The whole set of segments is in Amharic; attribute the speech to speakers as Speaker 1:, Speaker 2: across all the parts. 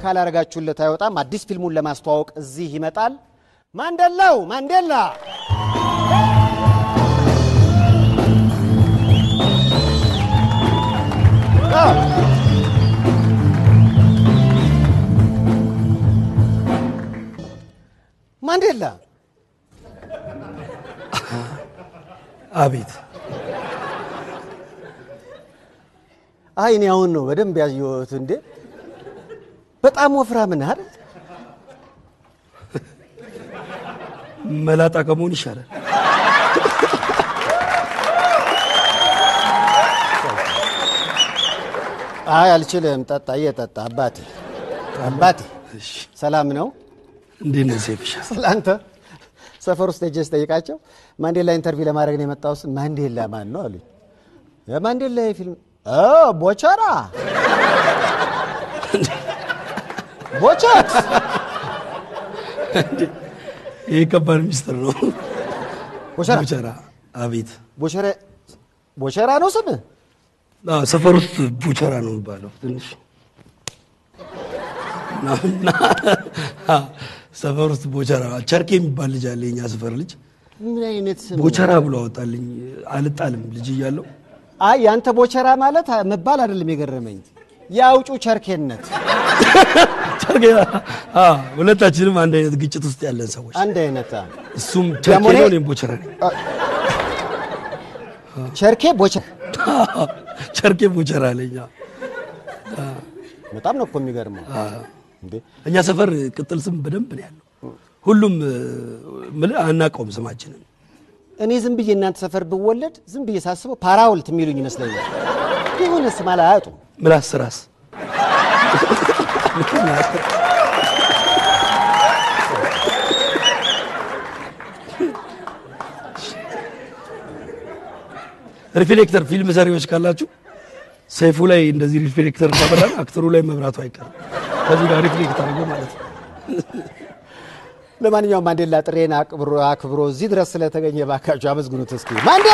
Speaker 1: ካላረጋችሁለት አይወጣም። አዲስ ፊልሙን ለማስተዋወቅ እዚህ ይመጣል። ማንደላው ማንዴላ አዎ። ማንዴላ
Speaker 2: አቤት
Speaker 1: አይ እኔ አሁን ነው በደንብ ያየሁት። እንዴ በጣም ወፍራም ነህ አይደል?
Speaker 2: መላጣ ከመሆን ይሻላል።
Speaker 1: አይ አልችልም። ጠጣ እየጠጣ አባቴ አባቴ
Speaker 2: እሺ፣
Speaker 1: ሰላም ነው።
Speaker 2: እንዴት ነው ሴፍሻ?
Speaker 1: ስላንተ ሰፈር ውስጥ ሄጄ ስጠይቃቸው ማንዴላ ኢንተርቪው ለማድረግ ነው የመጣው ስል ማንዴላ ማን ነው አሉኝ። የማንዴላ የፊልም ኦ ቦቸራ ቦቸት
Speaker 2: ይሄ ከባድ ሚስጥር ነው።
Speaker 1: ቦቸራ
Speaker 2: ቡቸራ። አቤት
Speaker 1: ቦቸራ ቦቸራ ነው ስምህ?
Speaker 2: አዎ፣ ሰፈር ውስጥ ቡቸራ ነው የሚባለው። ትንሽ እና- እና አዎ፣ ሰፈር ውስጥ ቦቸራ ቸርኬ የሚባል ልጅ አለ። የኛ ሰፈር ልጅ
Speaker 1: ምን አይነት ስም ነው?
Speaker 2: ቦቸራ ብሎ አወጣልኝ። አልጣልም ልጅ እያለው
Speaker 1: አይ ያንተ ቦቸራ ማለት መባል አይደለም የገረመኝ የአውጩ ቸርኬነት
Speaker 2: ቸርኬ አዎ፣ ሁለታችንም አንድ አይነት ግጭት ውስጥ ያለን ሰዎች፣
Speaker 1: አንድ አይነት አ።
Speaker 2: እሱም ቸርኬ
Speaker 1: ደግሞ እኔ-
Speaker 2: ነው፣ እኔም ቦቸራ ነኝ።
Speaker 1: ቸርኬ ቦቸራ
Speaker 2: ቸርኬ ቦቸራ አለኝ። አዎ።
Speaker 1: በጣም ነው እኮ የሚገርመው እንዴ
Speaker 2: እኛ ሰፈር ቅጥል ስም በደንብ ነው ያለው። ሁሉም ምልህ አናውቀውም ስማችንን።
Speaker 1: እኔ ዝም ብዬ እናንተ ሰፈር ብወለድ ዝም ብዬ ሳስበው ፓራውልት የሚሉኝ ይመስለኛል የሆነ ስም አላያጡም
Speaker 2: ምላስ ራስ ሪፍሌክተር ፊልም ሰሪዎች ካላችሁ ሰይፉ ላይ እንደዚህ ሪፍሌክተር ካበራን አክተሩ ላይ መብራቱ አይቀርም። ከዚህ ጋር ሪፍሌክተር አድርጎ ማለት ነው።
Speaker 1: ለማንኛውም ማንዴላ ጥሬን አክብሮ አክብሮ እዚህ ድረስ ስለተገኘ ባካችሁ አመስግኑት እስኪ ማንዴ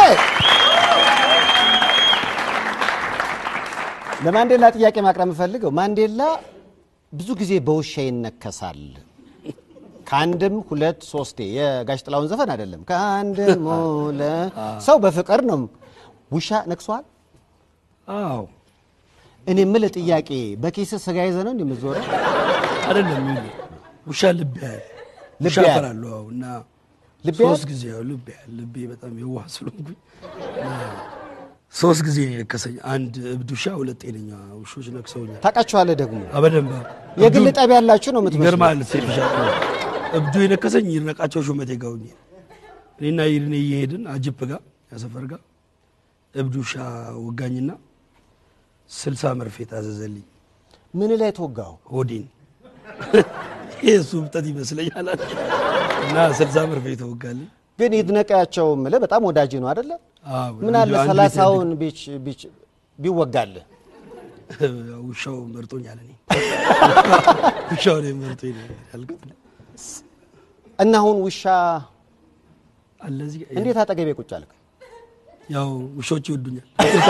Speaker 1: ለማንዴላ ጥያቄ ማቅረብ የምፈልገው ማንዴላ ብዙ ጊዜ በውሻ ይነከሳል ከአንድም ሁለት ሶስቴ የጋሽ ጥላውን ዘፈን አይደለም ከአንድም ሁለት ሰው በፍቅር ነው ውሻ ነክሷል
Speaker 2: አዎ
Speaker 1: እኔ የምልህ ጥያቄ በኪስ ስጋ ይዘህ ነው እንደምትዞረው
Speaker 2: አይደለም ይሉ ውሻ ልብ ያህል
Speaker 1: ልብ
Speaker 2: ውሻ
Speaker 1: ያህል?
Speaker 2: እፈራለሁ። አዎ እና
Speaker 1: ልብ
Speaker 2: ሶስት
Speaker 1: ያህል?
Speaker 2: ጊዜ ያው ልብ ያህል ልቤ በጣም የዋህ ስለሆንኩኝ እና ሶስት ጊዜ የነከሰኝ አንድ እብድ ውሻ፣ ሁለት ጤነኛ ውሾች ነክሰውኛል።
Speaker 1: ታውቃቸዋለህ ደግሞ
Speaker 2: አበደንብ
Speaker 1: የግል ጠብ ያላችሁ ነው የምትመስለው
Speaker 2: ይገርማል። ሴፍሻ እብዱ የነከሰኝ ይድነቃቸው ሹመቴ ጋር ሆኜ እኔና ይድኔ እየሄድን አጅፕ ጋር ያሰፈር ጋር እብድ ውሻ ወጋኝና ስልሳ መርፌ ታዘዘልኝ
Speaker 1: ምን ላይ ተወጋው
Speaker 2: ሆዴን ይሄ እሱ እብጠት ይመስለኛል አለ እና ስልሳ መርፌ ተወጋልኝ።
Speaker 1: ግን ይድነቃቸው ምልህ በጣም ወዳጅ ነው አይደለ?
Speaker 2: አዎ፣
Speaker 1: ምን አለ
Speaker 2: አንድ ቤት
Speaker 1: ሰላሳውን ቢች ቢች ቢወጋልህ
Speaker 2: ያደግ- ውሻው መርጦኛል። እኔ ውሻው ነው መርጦኝ ነው ያልኩት።
Speaker 1: እና አሁን ውሻ
Speaker 2: አለ እዚህ ጋር
Speaker 1: እንዴት አጠገቤ ቁጭ አልክ?
Speaker 2: ያው ውሾች ይወዱኛል።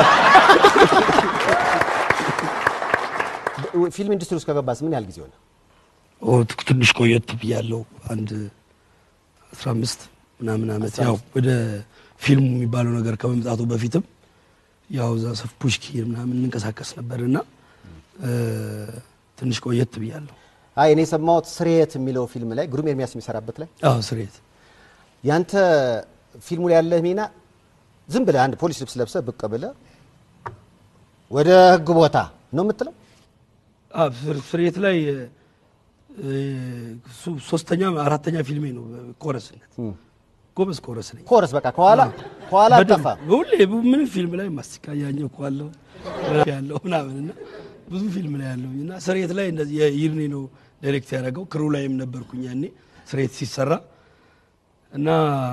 Speaker 1: ፊልም ኢንዱስትሪ ውስጥ ከገባስ ምን ያህል ጊዜ ሆነ?
Speaker 2: ኦ ትንሽ ቆየት ብያለሁ። አንድ 15 ምናምን ዓመት ያው ወደ ፊልሙ የሚባለው ነገር ከመምጣቱ በፊትም ያው እዛ ሰፍ ፑሽኪ ምናምን እንንቀሳቀስ ነበርና እ ትንሽ ቆየት ብያለሁ።
Speaker 1: አይ እኔ የሰማሁት ስርየት የሚለው ፊልም ላይ ግሩም ኤርሚያስ የሚሰራበት ላይ
Speaker 2: አዎ ስሬት
Speaker 1: ያንተ ፊልሙ ላይ ያለህ ሚና ዝም ብለህ አንድ ፖሊስ ልብስ ለብሰህ ብቅ ብለህ ወደ ህግ ቦታ ነው የምትለው?
Speaker 2: አዎ ፍር- ፍሬት ላይ እ፣ እሱ ሶስተኛ አራተኛ ፊልሜ ነው ኮረስነት። ጎበዝ ኮረስ ነኝ።
Speaker 1: ኮረስ በቃ ከኋላ ከኋላ
Speaker 2: በደንብ
Speaker 1: አጠፋ
Speaker 2: ሁሌ ምንም ፊልም ላይ ማስቲካ ያኘኩ አለው ያለው ምናምን እና ብዙ ፊልም ላይ ያለው እና ስሬት ላይ እንደዚህ የይርኔ ነው ዳይሬክት ያደረገው። ክሩ ላይም ነበርኩኝ ያኔ ስሬት ሲሰራ እና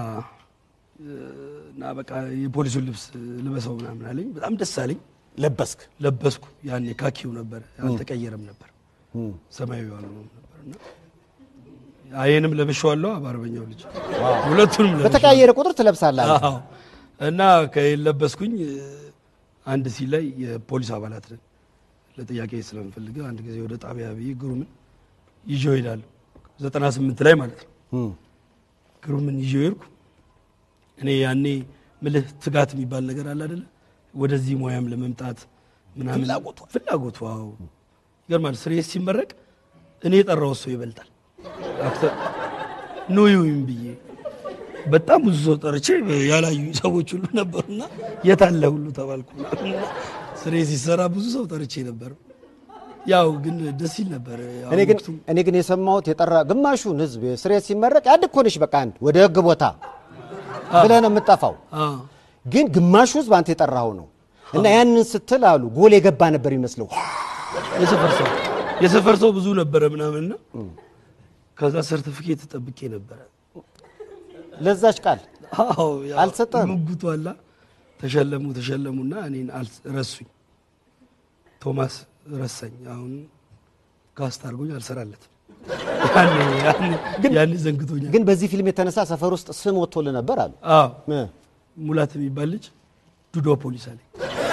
Speaker 2: እና በቃ የፖሊሱን ልብስ ልበሰው ምናምን አለኝ። በጣም ደስ አለኝ።
Speaker 1: ለበስክ።
Speaker 2: ለበስኩ። ያኔ ካኪው ነበር አልተቀየረም ነበር ሰማያዊ ያለው ነበር እና ይሄንም ለብሼዋለሁ። በአርበኛው ልጅ ሁለቱንም ለብሼዋለሁ።
Speaker 1: በተቀያየረ ቁጥር ትለብሳለህ። አንተ።
Speaker 2: አዎ እና ከለበስኩኝ አንድ ሲል ላይ የፖሊስ አባላት ነን ለጥያቄ ስለምፈልግ አንድ ጊዜ ወደ ጣቢያ ብዬ ግሩምን ይዤው እሄዳለሁ። ዘጠና ስምንት ላይ ማለት ነው።
Speaker 1: እም፣
Speaker 2: ግሩምን ይዤው ሄድኩ። እኔ ያኔ ምልህ ትጋት የሚባል ነገር አለ አይደለ? ወደዚህ ሙያም ለመምጣት ምናምን ፍላጎቱ ፍላጎቱ አዎ፣ ይገርማል። ስሬስ ሲመረቅ እኔ የጠራው ሰው ይበልጣል። አክተር ኑ ይሁን ብዬ በጣም ብዙ ሰው ጠርቼ ያላዩ ሰዎች ሁሉ ነበሩና የት አለ ሁሉ ተባልኩ። ስሬ ሲሰራ ብዙ ሰው ጠርቼ ነበር። ያው ግን ደስ ይል ነበር። ያው
Speaker 1: እኔ ግን
Speaker 2: ወቅቱም
Speaker 1: እኔ ግን የሰማሁት የጠራ ግማሹን ህዝብ ስሬት ሲመረቅ ያድ እኮ ነሽ በቃ አንድ ወደ ህግ ቦታ ብለህ ነው የምጠፋው።
Speaker 2: አ
Speaker 1: ግን ግማሹ ህዝብ አንተ የጠራኸው ነው እና ያንን ስትል አሉ ጎል የገባ ነበር ይመስለው።
Speaker 2: የሰፈር ሰው የሰፈር ሰው ብዙ ነበረ ምናምንና ከዛ ሰርቲፊኬት ጠብቄ ነበረ።
Speaker 1: ለዛች ቃል
Speaker 2: አዎ ያው
Speaker 1: አልሰጠህም?
Speaker 2: ሙግቱ አላ ተሸለሙ ተሸለሙና እኔን አል- ረሱኝ። ቶማስ ረሳኝ። አሁን ካስት አድርጎኝ አልሰራለትም። ያኔ ያኔ ያኔ ዘንግቶኛል።
Speaker 1: ግን በዚህ ፊልም የተነሳ ሰፈር ውስጥ ስም ወጥቶልህ ነበር አሉ።
Speaker 2: አዎ
Speaker 1: እ፣
Speaker 2: ሙላት የሚባል ልጅ ዱዶ ፖሊስ አለኝ።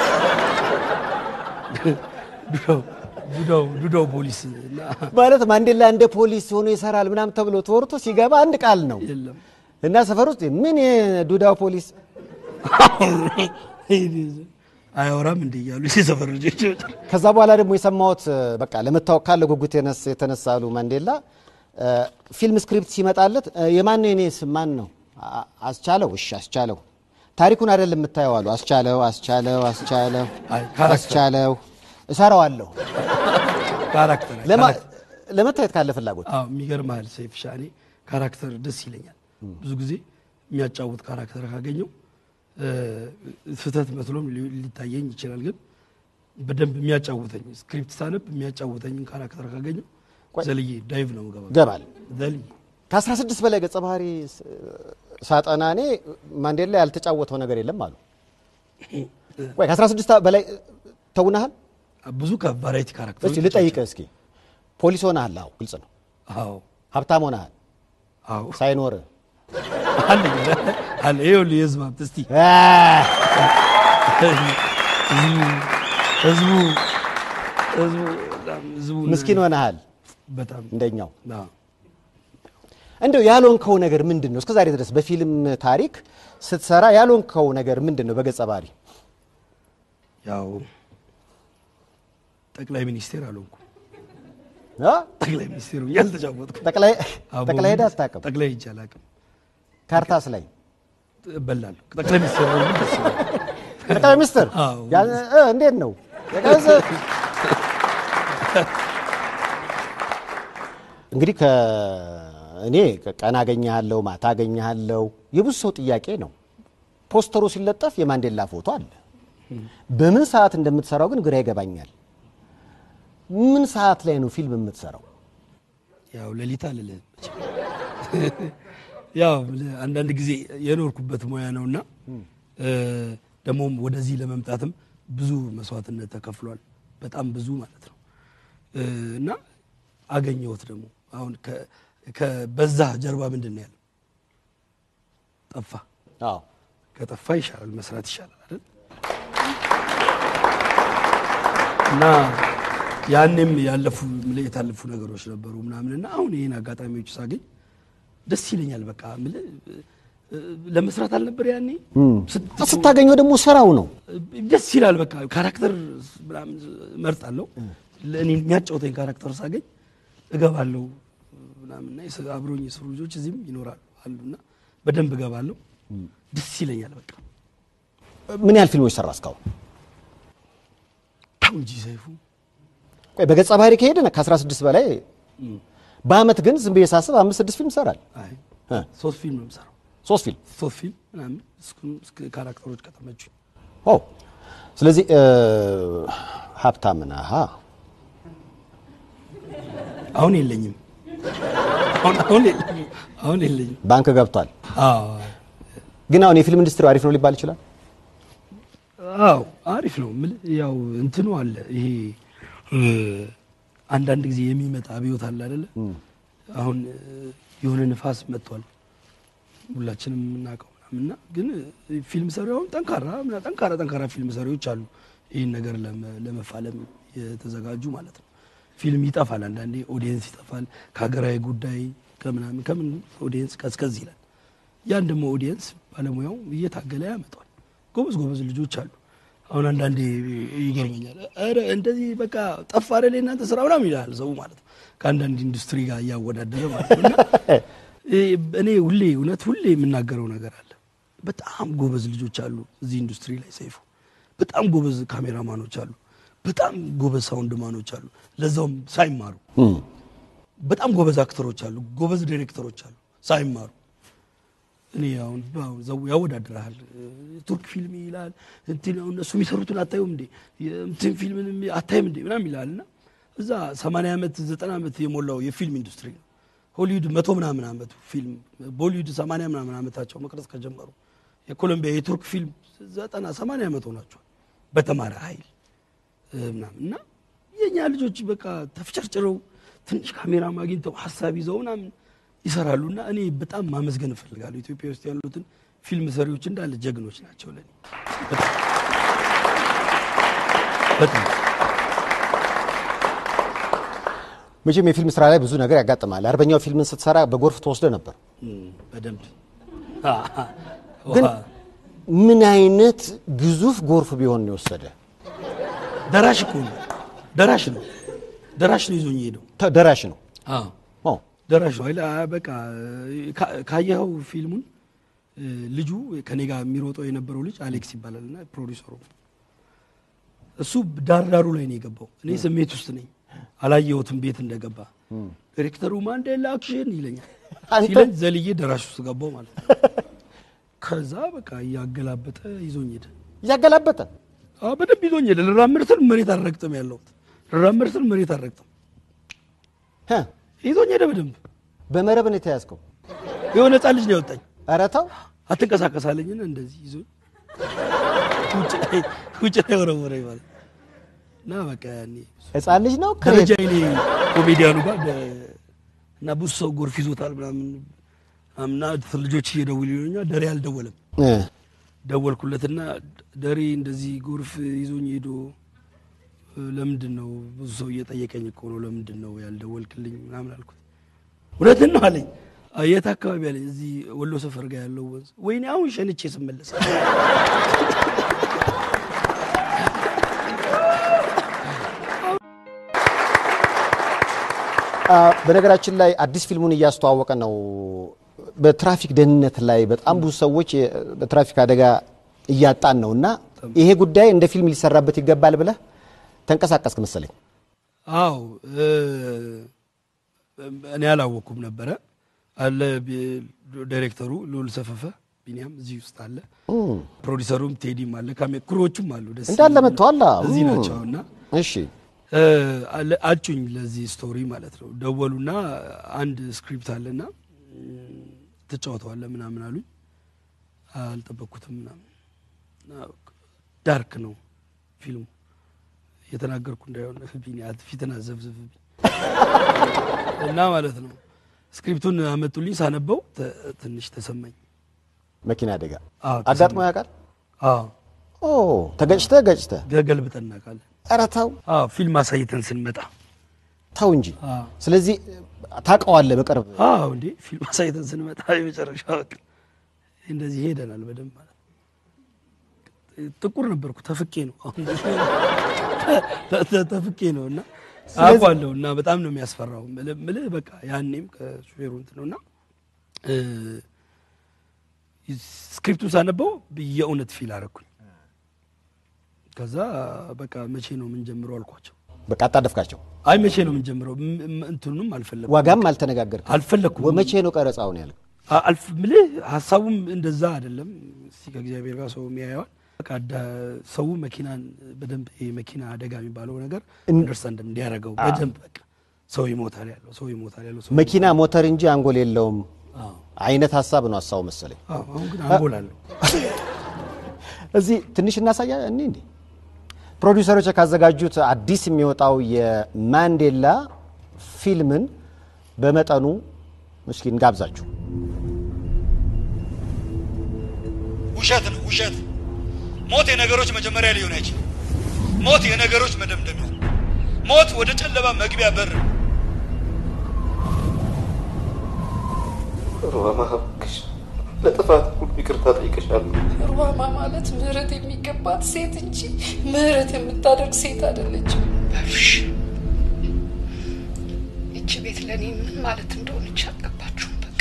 Speaker 2: ዱዶ ዱዶ ዱዶ ፖሊስ እና
Speaker 1: ማለት ማንዴላ እንደ ፖሊስ ሆኖ ይሰራል ምናምን ተብሎ ተወርቶ ሲገባ አንድ ቃል ነው
Speaker 2: የለም
Speaker 1: እና ሰፈር ውስጥ ምን የዱዳው ፖሊስ
Speaker 2: አያወራም እንደ እያሉ የሰፈር ልጆች
Speaker 1: ከዛ በኋላ ደግሞ የሰማሁት እ፣ በቃ ለመታወቅ ካለ ጉጉት የነስ- የተነሳ አሉ ማንዴላ እ፣ ፊልም ስክሪፕት ሲመጣለት እ፣ የማን ነው የኔ ስም ማን ነው አ- አስቻለው እሺ አስቻለው ታሪኩን አይደለም የምታየው አሉ አስቻለው አስቻለው አስቻለው
Speaker 2: አይ፣ ካራክተር።
Speaker 1: አስቻለው እሰራዋለሁ
Speaker 2: ካራክተር
Speaker 1: ለማ- ለመታየት ካለ ፍላጎት
Speaker 2: አዎ የሚገርምሃል ሰይፍ ሻኔ ካራክተር ደስ ይለኛል። ብዙ ጊዜ የሚያጫውት ካራክተር ካገኘው እ፣ ስህተት መስሎም ሊ- ሊታየኝ ይችላል። ግን በደንብ የሚያጫውተኝ ስክሪፕት ሳነብ የሚያጫውተኝን ካራክተር ካገኘው
Speaker 1: ቆይ።
Speaker 2: ዘልዬ ዳይቭ ነው ገባ
Speaker 1: ገባል
Speaker 2: ዘልዬ
Speaker 1: ከ16 በላይ ገጸ ባህሪ ስ- ሳጠና እኔ ማንዴላ ያልተጫወተው ነገር የለም አሉ። ወይ ከ16 በላይ ተውናሃል?
Speaker 2: ብዙ ከቫራይቲ ካራክተር
Speaker 1: እስቲ ልጠይቅህ እስኪ ፖሊስ ሆነሃል? አዎ ግልጽ ነው።
Speaker 2: አዎ
Speaker 1: ሀብታም ሆነሃል
Speaker 2: አዎ
Speaker 1: ሳይኖርህ
Speaker 2: አለ አለ ይኸውልህ የህዝብ ሀብት እስቲ
Speaker 1: አ፣
Speaker 2: ህዝቡ ህዝቡ ህዝቡ በጣም ህዝቡ
Speaker 1: ምስኪን ሆነሃል
Speaker 2: በጣም
Speaker 1: እንደኛው።
Speaker 2: አዎ
Speaker 1: እንደው ያልሆንከው ነገር ምንድን ነው? እስከዛሬ ድረስ በፊልም ታሪክ ስትሰራ ያልሆንከው ነገር ምንድን ነው? በገጸ ባህሪ
Speaker 2: ያው ጠቅላይ ሚኒስቴር አልሆንኩም።
Speaker 1: አ?
Speaker 2: ጠቅላይ ሚኒስቴር ሆኜ አልተጫወትኩም።
Speaker 1: ጠቅላይ
Speaker 2: አዎ፣
Speaker 1: ጠቅላይ ሄደህ
Speaker 2: በእውነት
Speaker 1: አታውቅም?
Speaker 2: ጠቅላይ ሄጄ አላውቅም።
Speaker 1: ካርታስ ላይ
Speaker 2: እበላለሁ። ጠቅላይ ሚኒስቴር ሆኜ ደስ ይላል።
Speaker 1: ጠቅላይ ሚኒስትር
Speaker 2: አዎ።
Speaker 1: ያ- እ፣ እንዴት ነው የቀዘ- እንግዲህ ከእኔ ቀን አገኘሃለሁ ማታ አገኘሃለሁ የብዙ ሰው ጥያቄ ነው። ፖስተሩ ሲለጠፍ የማንዴላ ፎቶ አለ። በምን ሰዓት እንደምትሰራው ግን ግራ ይገባኛል። ምን ሰዓት ላይ ነው ፊልም የምትሰራው?
Speaker 2: ያው ሌሊት አልልህም ያው አንዳንድ ጊዜ የኖርኩበት ሙያ ነውና እ፣ ደግሞም ወደዚህ ለመምጣትም ብዙ መስዋዕትነት ተከፍሏል። በጣም ብዙ ማለት ነው እ፣ እና አገኘሁት ደግሞ አሁን ከ- ከበዛ ጀርባ ምንድን ነው ያለው? ጠፋ።
Speaker 1: አዎ
Speaker 2: ከጠፋ ይሻላል መስራት ይሻላል አይደል? እና ያኔም ያለፉ ምልህ የታለፉ ነገሮች ነበሩ ምናምን እና አሁን ይህን አጋጣሚዎች ሳገኝ ደስ ይለኛል። በቃ ምልህ እ፣ ለመስራት አልነበር ያኔ ስት-
Speaker 1: ስታገኘው ደግሞ ስራው ነው።
Speaker 2: ደስ ይላል። በቃ ካራክተር ምናምን እመርጣለሁ። ለእኔ የሚያጫውተኝ ካራክተር ሳገኝ እገባለሁ ምናምንና የስ- አብሮኝ የሰሩ ልጆች እዚህም ይኖራሉ አሉና በደንብ እገባለሁ። ደስ ይለኛል። በቃ
Speaker 1: ምን ያህል ፊልሞች ሰራ እስካሁን?
Speaker 2: ተው እንጂ ሰይፉ
Speaker 1: ቆይ በገጸ ባህሪ ከሄደ ከ16 በላይ በአመት ግን ዝም ብዬ ሳስብ አምስት ስድስት ፊልም ይሰራል።
Speaker 2: አይ
Speaker 1: እ፣
Speaker 2: ሶስት ፊልም ነው የምሰራው።
Speaker 1: ሶስት ፊልም
Speaker 2: ሶስት ፊልም ምናምን እስኩ- እስከ ካራክተሮች ከተመቹኝ
Speaker 1: ኦ ስለዚህ እ፣ ሀብታም ነህ። አሃ።
Speaker 2: አሁን የለኝም። አሁን አሁን የለኝም። አሁን የለኝም።
Speaker 1: ባንክ ገብቷል።
Speaker 2: አዎ
Speaker 1: ግን አሁን የፊልም ኢንዱስትሪ አሪፍ ነው ሊባል ይችላል።
Speaker 2: አዎ አሪፍ ነው። የምልህ ያው እንትኑ አለ ይሄ እ፣ አንዳንድ ጊዜ የሚመጣ አብዮት አለ አይደለ? አሁን እ፣ የሆነ ንፋስ መጥቷል ሁላችንም የምናውቀው ምናምን እና ግን እ፣ ፊልም ሰሪ አሁን ጠንካራ ምና- ጠንካራ ጠንካራ ፊልም ሰሪዎች አሉ ይህን ነገር ለመ- ለመፋለም የተዘጋጁ ማለት ነው። ፊልም ይጠፋል፣ አንዳንዴ ኦዲየንስ ይጠፋል። ከሀገራዊ ጉዳይ ከምናምን ከምን ኦዲየንስ ቀዝቀዝ ይላል። ያን ደግሞ ኦዲየንስ ባለሙያው እየታገለ ያመጣል። ጎበዝ ጎበዝ ልጆች አሉ። አሁን አንዳንዴ ይገርመኛል። ኧረ እንደዚህ በቃ ጠፋ አይደል እናንተ ስራ ምናምን ይላል ሰው ማለት ነው። ከአንዳንድ ኢንዱስትሪ ጋር እያወዳደረ ማለት ነው። እና እኔ ሁሌ እውነት ሁሌ የምናገረው ነገር አለ። በጣም ጎበዝ ልጆች አሉ እዚህ ኢንዱስትሪ ላይ ሰይፉ። በጣም ጎበዝ ካሜራማኖች አሉ። በጣም ጎበዝ ሳውንድማኖች አሉ፣ ለዛውም ሳይማሩ። በጣም ጎበዝ አክተሮች አሉ፣ ጎበዝ ዲሬክተሮች አሉ ሳይማሩ። እኔ አሁን ዘው ያወዳድርሃል። ቱርክ ፊልም ይላል እንትን አሁን እነሱ የሚሰሩትን አታዩም እንዴ እንትን ፊልምን አታይም እንዴ ምናምን ይላል እና እዛ ሰማንያ ዓመት ዘጠና ዓመት የሞላው የፊልም ኢንዱስትሪ ነው። ሆሊውድ መቶ ምናምን ዓመቱ ፊልም ቦሊውድ ሰማንያ ምናምን ዓመታቸው መቅረጽ ከጀመሩ የኮሎምቢያ የቱርክ ፊልም ዘጠና ሰማንያ ዓመት ሆናቸዋል በተማረ ኃይል ምናምን እና የእኛ ልጆች በቃ ተፍጨርጭረው ትንሽ ካሜራ አግኝተው ሀሳብ ይዘው ምናምን ይሰራሉ እና እኔ በጣም ማመስገን እፈልጋለሁ። ኢትዮጵያ ውስጥ ያሉትን ፊልም ሰሪዎች እንዳለ ጀግኖች ናቸው ለኔ በጣም
Speaker 1: መቼም የፊልም ስራ ላይ ብዙ ነገር ያጋጥማል። አርበኛው ፊልምን ስትሰራ በጎርፍ ተወስደ ነበር።
Speaker 2: በደንብ
Speaker 1: ግን ምን አይነት ግዙፍ ጎርፍ ቢሆን ነው የወሰደ?
Speaker 2: ደራሽ እኮ ነው። ደራሽ ነው። ደራሽ ነው ይዞኝ ሄደው
Speaker 1: ተ- ደራሽ ነው።
Speaker 2: አዎ ደራሽ ነው። አይደል? አ- በቃ ካ- ካየኸው ፊልሙን እ፣ ልጁ ከኔ ጋር የሚሮጠው የነበረው ልጅ አሌክስ ይባላል እና ፕሮዲሰሩ እሱ ዳር ዳሩ ላይ ነው የገባው። እኔ ስሜት ውስጥ ነኝ፣ አላየሁትም ቤት እንደገባ። ዲሬክተሩ ማንዴላ አክሽን ይለኛል
Speaker 1: አንተ?
Speaker 2: ሲለኝ ዘልዬ ደራሽ ውስጥ ገባው ማለት ነው። ከዛ በቃ እያገላበጠ ይዞኝ ሄደ።
Speaker 1: እያገላበጠ
Speaker 2: አዎ በደንብ ይዞኝ ሄደ። ልራመድ ስል መሬት አልረግጥም ያለሁት ልራመድ ስል መሬት አልረግጥም።
Speaker 1: ህ፣
Speaker 2: ይዞኝ ሄደ በደንብ
Speaker 1: በመረብ ነው የተያዝከው።
Speaker 2: የሆነ ህፃን ልጅ ነው ያወጣኝ።
Speaker 1: ኧረ ተው
Speaker 2: አትንቀሳቀሳለኝና እንደዚህ ይዞ ውጭ ላይ ውጭ ላይ ወረወረኝ ማለት እና በቃ ያኔ
Speaker 1: ህፃን ልጅ ነው
Speaker 2: ደረጃ እኔ ኮሜዲያኑ ጋር ደ- እና ብዙ ሰው ጎርፍ ይዞታል ምናምን እና ልጆች እየደውሉ ይሉኛል። ደሬ አልደወለም።
Speaker 1: እ፣
Speaker 2: ደወልኩለትና ደሬ እንደዚህ ጎርፍ ይዞኝ ሄዶ እ፣ ለምንድን ነው ብዙ ሰው እየጠየቀኝ እኮ ነው ለምንድን ነው ያልደወልክልኝ ምናምን አልኩት። እውነትን ነው አለኝ። "አ፣ የት አካባቢ አለኝ። እዚህ ወሎ ሰፈር ጋር ያለው ወንዝ። ወይኔ አሁን ሸንቼ ስመለስ
Speaker 1: አ፣ በነገራችን ላይ አዲስ ፊልሙን እያስተዋወቀ ነው። በትራፊክ ደህንነት ላይ በጣም ብዙ ሰዎች የ- በትራፊክ አደጋ እያጣን ነው እና ይሄ ጉዳይ እንደ ፊልም ሊሰራበት ይገባል ብለህ ተንቀሳቀስክ መሰለኝ።
Speaker 2: አው እ፣ እኔ አላወቅኩም ነበረ አለ ቢ- ዳይሬክተሩ ልዑል ሰፈፈ ቢኒያም እዚህ ውስጥ አለ። ፕሮዲሰሩም ቴዲም አለ። ካሜ ክሮዎቹም አሉ። ደስ
Speaker 1: እንዳለ
Speaker 2: የሚሉ
Speaker 1: መጥተዋል። አዎ።
Speaker 2: እዚህ ናቸው እና
Speaker 1: እሺ
Speaker 2: እ፣ አለ- አጩኝ ለዚህ ስቶሪ ማለት ነው። ደወሉና አንድ ስክሪፕት አለና እም፣ ትጫወተዋለህ ምናምን አሉኝ። አልጠበቅኩትም ምናምን እና ዳርክ ነው ፊልሙ እየተናገርኩ እንዳይሆን ቢኒ አት- ፊትን አዘብዝብብኝ እና ማለት ነው። ስክሪፕቱን አመጡልኝ። ሳነበው ተ- ትንሽ ተሰማኝ።
Speaker 1: መኪና አደጋ
Speaker 2: አዎ፣
Speaker 1: አጋጥሞ ያውቃል?
Speaker 2: አዎ
Speaker 1: ኦ ተገጭተህ ገጭተህ
Speaker 2: ገገልብጠን እናውቃለን።
Speaker 1: ኧረ ተው
Speaker 2: አዎ ፊልም አሳይተን ስንመጣ
Speaker 1: ተው እንጂ።
Speaker 2: አዎ
Speaker 1: ስለዚህ ታውቀዋለህ በቅርብ
Speaker 2: አዎ እንዴ ፊልም አሳይተን ስንመጣ የመጨረሻ በቃ እንደዚህ ሄደናል በደንብ ማለት ጥቁር ነበርኩ ተፍቄ ነው አሁን ተ- ተ- ተፍቄ ነው እና አውቀዋለሁ እና በጣም ነው የሚያስፈራው ምልህ ምልህ በቃ ያኔም ከሹፌሩ እንትን ነው እና እ፣ ስክሪፕቱን ሳነበው የእውነት ፊል አረኩኝ ከዛ በቃ መቼ ነው የምንጀምረው አልኳቸው
Speaker 1: በቃ አጣደፍካቸው።
Speaker 2: አይ መቼ ነው የምንጀምረው ም- ም- እንትኑንም አልፈለኩም
Speaker 1: ዋጋም አልተነጋገርክም።
Speaker 2: አልፈለኩም
Speaker 1: ወ- መቼ ነው ቀረጻውን ያልክ?
Speaker 2: አ- አልፍ ምልህ ሀሳቡም እንደዛ አይደለም። እስቲ ከእግዚአብሔር ጋር ሰው የሚያየዋል። በቃ ዳ- ሰው መኪናን በደንብ ይሄ መኪና አደጋ የሚባለው ነገር አንደርስታንድ እንዲያደርገው በደንብ በቃ ሰው ይሞታል ያለው ሰው ይሞታል ያለው ሰው
Speaker 1: መኪና ሞተር እንጂ አንጎል የለውም
Speaker 2: አዎ።
Speaker 1: አይነት ሀሳብ ነው ሀሳቡ መሰለኝ።
Speaker 2: አዎ፣ አሁን ግን አንጎላለሁ።
Speaker 1: እዚህ ትንሽ እናሳያ እኔ እንዴ ፕሮዲውሰሮች ካዘጋጁት አዲስ የሚወጣው የማንዴላ ፊልምን በመጠኑ እስኪ እንጋብዛችሁ።
Speaker 3: ውሸት ነው ውሸት። ሞት የነገሮች መጀመሪያ ሊሆን አይችልም። ሞት የነገሮች መደምደሚያ ነው። ሞት ወደ ጨለማ መግቢያ በር ነው።
Speaker 4: ሩሃማ እባክሽ ለጥፋት ሁሉ ይቅርታ ጠይቅሻለሁ።
Speaker 5: ሩሃማ ማለት ምህረት የሚገባት ሴት እንጂ ምህረት የምታደርግ ሴት አይደለችም። ባብሽ ይቺ ቤት ለእኔ ምን ማለት እንደሆነች አልገባችሁም። በቃ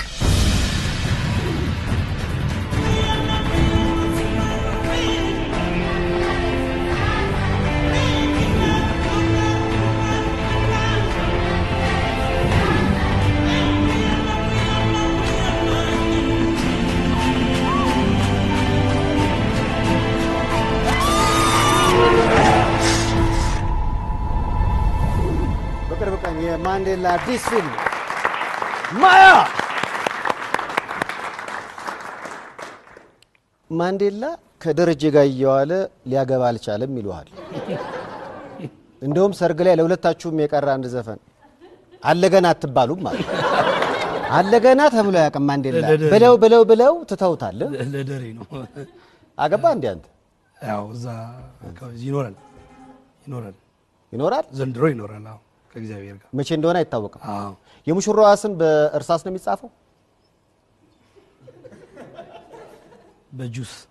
Speaker 1: በቅርብ ቀን የማንዴላ አዲስ ፊልም ማያ ማንዴላ ከደረጀ ጋር እየዋለ ሊያገባ አልቻለም ይሉሃል። እንደውም ሰርግ ላይ ለሁለታችሁም የቀረ አንድ ዘፈን አለገና አትባሉም ማለት አለገና ተብሎ ያውቅም ማንዴላ
Speaker 2: ለደሬ።
Speaker 1: ብለው ብለው ብለው ትተውታል።
Speaker 2: ለደሬ ነው
Speaker 1: አገባ እንዲ አንተ
Speaker 2: ያው እዛ አካባቢ ይኖራል ይኖራል
Speaker 1: ይኖራል።
Speaker 2: ዘንድሮ ይኖራል። አዎ ከእግዚአብሔር ጋር
Speaker 1: መቼ እንደሆነ አይታወቅም።
Speaker 2: አዎ
Speaker 1: የሙሽራዋ ስም በእርሳስ ነው የሚጻፈው።
Speaker 2: በጁስ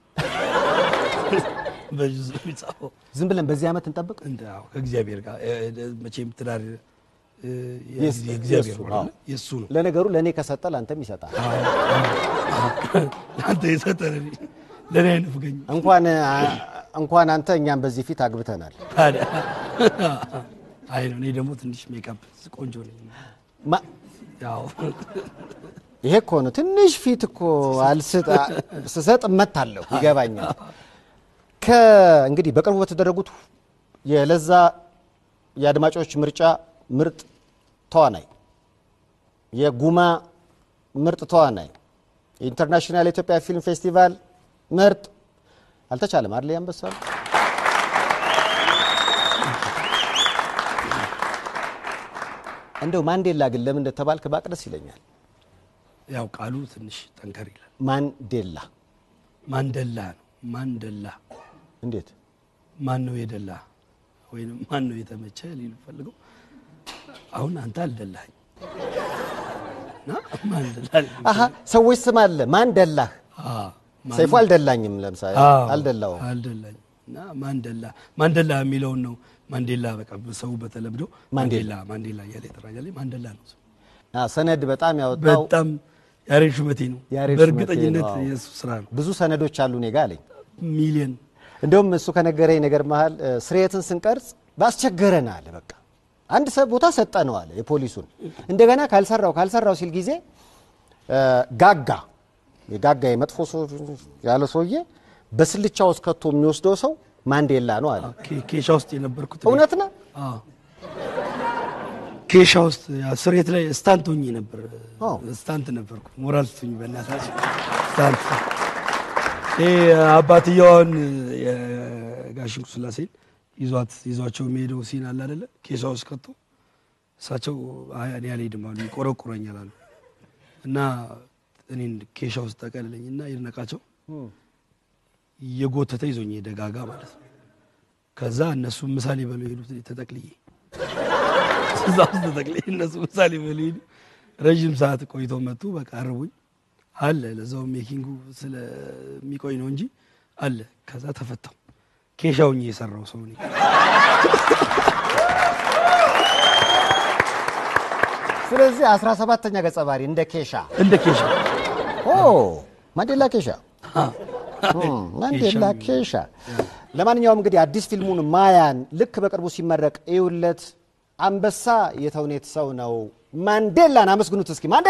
Speaker 2: በጁስ ነው የሚጻፈው።
Speaker 1: ዝም ብለን በዚህ ዓመት እንጠብቅ።
Speaker 2: እንደ አዎ ከእግዚአብሔር ጋር እ- እ- መቼም ትዳር እ፣
Speaker 1: የስ-
Speaker 2: የእግዚአብሔር
Speaker 1: የእሱ
Speaker 2: ነው
Speaker 1: ነው።
Speaker 2: የእሱ ነው።
Speaker 1: ለነገሩ ለእኔ ከሰጠ ለአንተም ይሰጣል።
Speaker 2: አንተ የሰጠህ ለእኔ ለእኔ አይነፍገኝ
Speaker 1: እንኳን እንኳን አንተ እኛም በዚህ ፊት አግብተናል።
Speaker 2: ታዲያ አይ ነው። እኔ ደግሞ ትንሽ ሜካፕ ቆንጆ ነኝ።
Speaker 1: ማ-
Speaker 2: ያው
Speaker 1: ይሄ እኮ ነው ትንሽ ፊት እኮ አልስጥ ስሰጥ እመታለሁ፣ ይገባኛል። ከእንግዲህ በቅርቡ በተደረጉት የለዛ የአድማጮች ምርጫ ምርጥ ተዋናይ፣ የጉማ ምርጥ ተዋናይ፣ የኢንተርናሽናል የኢትዮጵያ ፊልም ፌስቲቫል ምርጥ አልተቻለም አይደል? ያንበሳ እንደው ማንዴላ ግን ለምን እንደተባልክ ባቅ ደስ ይለኛል።
Speaker 2: ያው ቃሉ ትንሽ ጠንከር ይላል።
Speaker 1: ማንዴላ
Speaker 2: ማንደላ ነው። ማንደላ
Speaker 1: እንዴት?
Speaker 2: ማን ነው የደላ ወይም ማን ነው የተመቸ ሊሉ ፈልገው አሁን አንተ አልደላኝ እና ማንደላ
Speaker 1: አሀ ሰዎች ስም አለ ማንደላህ።
Speaker 2: አዎ፣ ማን-
Speaker 1: ሰይፉ አልደላኝም፣ ለምሳሌ
Speaker 2: አዎ፣
Speaker 1: አልደላውም።
Speaker 2: አልደላኝ እና ማንደላ ማንደላ የሚለውን ነው ማንዴላ በቃ ሰው በተለምዶ ማንዴላ ማንዴላ እያለ ይጠራኛል። ማንደላ ነው ስሙ።
Speaker 1: አ፣ ሰነድ በጣም ያወጣው
Speaker 2: በጣም ያሬድ ሹመቴ ነው።
Speaker 1: ያሬድ
Speaker 2: በእርግጠኝነት
Speaker 1: ሹመቴ ነው።
Speaker 2: የእሱ ስራ ነው።
Speaker 1: ብዙ ሰነዶች አሉ እኔ ጋ አለኝ።
Speaker 2: ሚሊየን
Speaker 1: እንደውም እሱ ከነገረኝ ነገር መሀል እ፣ ስርየትን ስንቀርጽ ባስቸገረን አለ። በቃ አንድ ሰ- ቦታ ሰጠነው አለ የፖሊሱን እንደገና ካልሰራው ካልሰራው ሲል ጊዜ እ፣ ጋጋ የጋጋ የመጥፎ ሰው ያለ ሰውዬ በስልቻ ውስጥ ከቶ የሚወስደው ሰው ማንዴላ ነው አለ።
Speaker 2: ኬ- ኬሻ ውስጥ የነበርኩት እኔ።
Speaker 1: እውነት ነው።
Speaker 2: አዎ። ኬሻ ውስጥ ያ ስሬት ላይ ስታንት ሆኜ ነበር።
Speaker 1: አዎ።
Speaker 2: ስታንት ነበርኩ። ሞራል ስቱኝ በእናታችሁ ስታንት። ይሄ አባትየዋን የጋሽንኩ ስላሴን ይዟት ይዟቸው የሚሄደው ሲን አለ አይደለ? ኬሻ ውስጥ ከቶ እሳቸው አይ እኔ አልሄድም አሉ፣ ይቆረቁረኛል አሉ እና እኔን ኬሻ ውስጥ ጠቀልለኝ እና ይድነቃቸው እየጎተተ ይዞኝ ሄደ ጋጋ ማለት ነው። ከዛ እነሱ ምሳሌ በሉ ሄዱ ተጠቅልዬ እዛ ውስጥ ተጠቅልዬ እነሱ ምሳሌ በሉ ሄዱ። ረዥም ሰዓት ቆይተው መጡ። በቃ አርቡኝ አለ ለዛው ሜኪንጉ ስለሚቆይ ነው እንጂ አለ። ከዛ ተፈታው። ኬሻውኝ የሰራው ሰው ነኝ።
Speaker 1: ስለዚህ አስራ ሰባተኛ ገጸ ባህሪ እንደ ኬሻ
Speaker 2: እንደ ኬሻ
Speaker 1: ኦ ማንዴላ ኬሻ እም፣ ማንዴላ ኬሻ። ለማንኛውም እንግዲህ አዲስ ፊልሙን ማያን ልክ በቅርቡ ሲመረቅ እዩለት። አንበሳ የተውኔት ሰው ነው። ማንዴላን አመስግኑት እስኪ ማንዴ